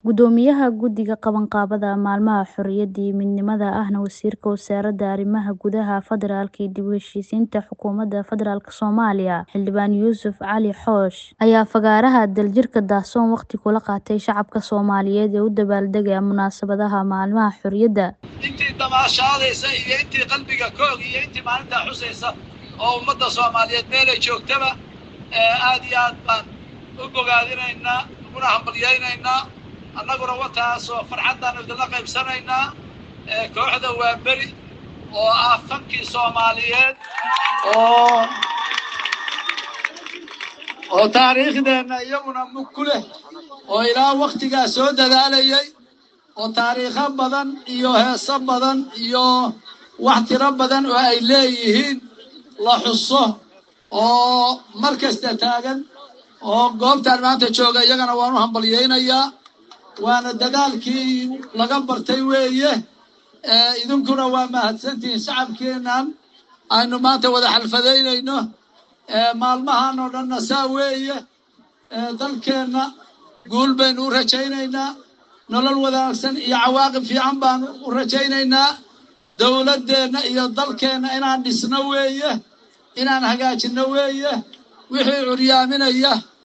Guddoomiyaha Guddiga Qabanqaabada Maalmaha Xorriyadda iyo Midnimada ahna Wasiirka Wasaaradda Arrimaha Gudaha Federaalka iyo dib u heshiisiinta Xukuumadda Federaalka Soomaaliya Xildhibaan Yuusuf Cali Xoosh ayaa fagaaraha daljirka daahsoon waqti kula qaatay shacabka Soomaaliyeed ee u dabaaldegaya munaasabadaha maalmaha xorriyadda. intii damaashaadaysa iyo intii qalbiga koog iyo intii maalintaa xusaysa oo ummadda soomaaliyeed meelay joogtaba aad iyo aad baan u bogaadinaynaa uguna hambalyaynaynaa annaguna wataasoo farxaddaan idinla qaybsanaynaa kooxda waa beri oo ah fankii soomaaliyeed oo oo taariikhdeenna iyaguna mug ku leh oo ilaa waktigaa soo dadaalayay oo taariikho badan iyo heeso badan iyo wax tiro badan oo ay leeyihiin la xuso oo mar kasta taagan oo goobtaan maanta jooga iyagana waan u hambalyaynayaa waana dadaalkii laga bartay weeye idinkuna waa mahadsantihiin shacabkeennan aynu maanta wada xalfadaynayno maalmahan oo dhanna saa weeye dalkeenna guul baynu u rajaynaynaa nolol wanaagsan iyo cawaaqib fiican baanu u rajaynaynaa dowladdeenna iyo dalkeenna inaan dhisno weeye inaan hagaajinno weeye wixii curyaaminaya